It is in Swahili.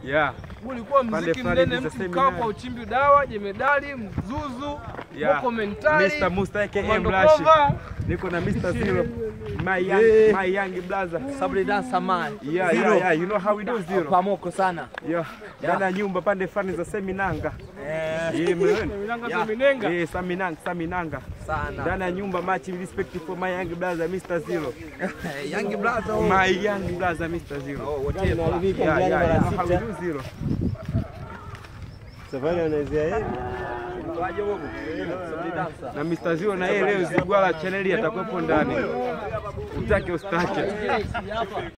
Yeah. Ulikuwa Pande mziki fulani mnene, hivi za mtu seminar. mkao kwa uchimbi dawa, jemedali, mzuzu, Yeah. moko mentali, Mr. Musta aka Komando Mlashi. Kova. Niko na Mr. Zero. My young, my young brother. Sabri dansa man. Yeah, yeah, yeah. You know how we do Zero. Pamoko sana. Yeah. Ndani ya nyumba pande fulani za Seminanga. Eh, Yeah, man. Minanga Yeah. Minenga. Yeah, Saminanga, Saminanga. sana. Ndani ya nyumba much respect for my young brother Mr. Zero. Young brother. oh. My young brother Mr. Zero. Oh, whatever. Yeah, yeah, yeah. You know how we do Zero. Safari anaanzia yeye. Waje huko. Sabri dansa. Na Mr. Zero na yeye leo Zigwala chaneli atakuwepo ndani. Utake ustake.